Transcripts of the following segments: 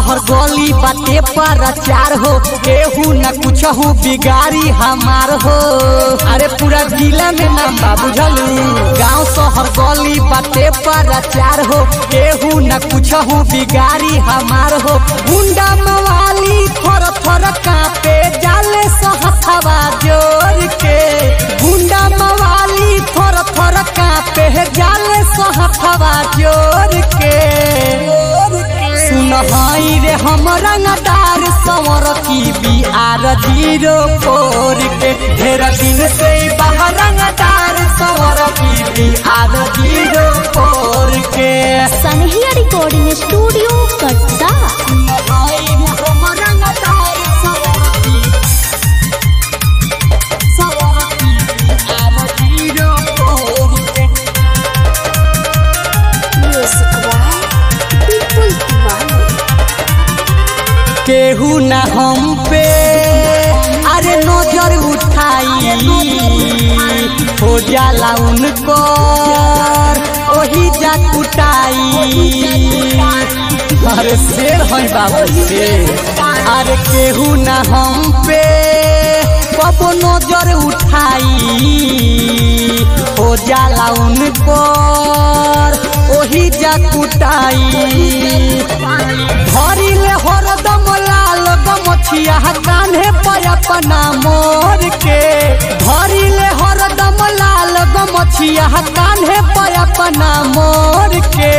शहर गली बाटे पर चार हो केहू न कुछ हो बिगाड़ी हमार हो अरे पूरा जिला में नाम बा बुझलू गांव शहर गली बाटे पर चार हो केहू न कुछ हो बिगाड़ी हमार हो गुंडा मवाली थर थर कापे जाले सहथवा जोर के गुंडा मवाली थर थर कापे जाले सहथवा जोर के सुनहाई रे हम रंगदार संवर की बिहार जीरो फोर के ढेर दिन से बाहर रंगदार संवर की बिहार जीरो फोर के सनहिया रिकॉर्डिंग स्टूडियो कटसा सुनहाई रे हम रंगदार संवर की संवर की बिहार जीरो फोर के केहू न हम पे अरे नजर उठाई हो जाला उनको ओही जा कुटाई अरे शेर है बाबू शेर अरे केहू न हम पे कब नजर उठाई हो जाला उनको ओही जा कुटाई धरिले हरदम लाल गमछिया कान्हे पर अपना मोर के धरिले हरदम लाल गमछिया कान्हे पर अपना मोर के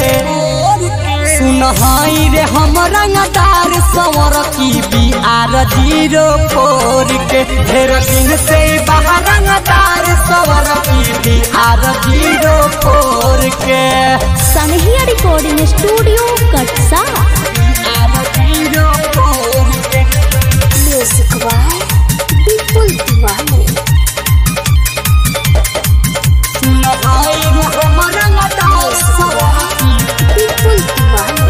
सुनहाई रे हम रंगदार संवर की बिहार जीरो फोर के ढेर दिन से बाहर रंगदार संवर की बिहार जीरो फोर के सनहिया recording studio Katsa Bihar zero four के म्यूजिक बाय विपुल दीवाने सुनहाई रे हम रंगदार संवर की विपुल दीवाने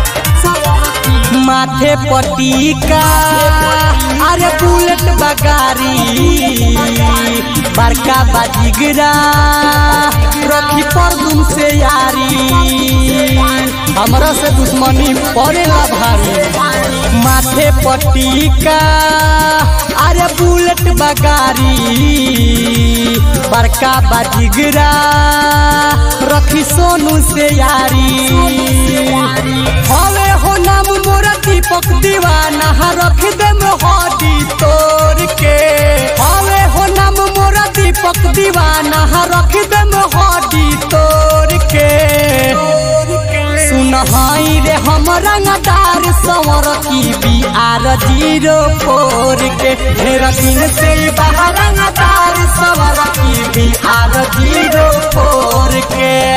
माथे पटीका अरे बुलेट बगारी बड़का बाजिगरा रखी पर तुम से यारी हमरा से दुश्मनी पड़ेला भारी माथे पटीका अरे बुलेट बगारी बड़का बाजिगरा रखी सोनू से यारी हवे हो नाम मोरा दीपक दीवाना रख दे हड्डी तोड़ के हवे हो नाम मोरा दीपक दीवाना रख दे हड्डी तोड़ के सुनहाई रे हम रंगदार संवर की बिहार जीरो फोर के ढेर दिन से बाहर रंगदार संवर की बिहार जीरो फोर के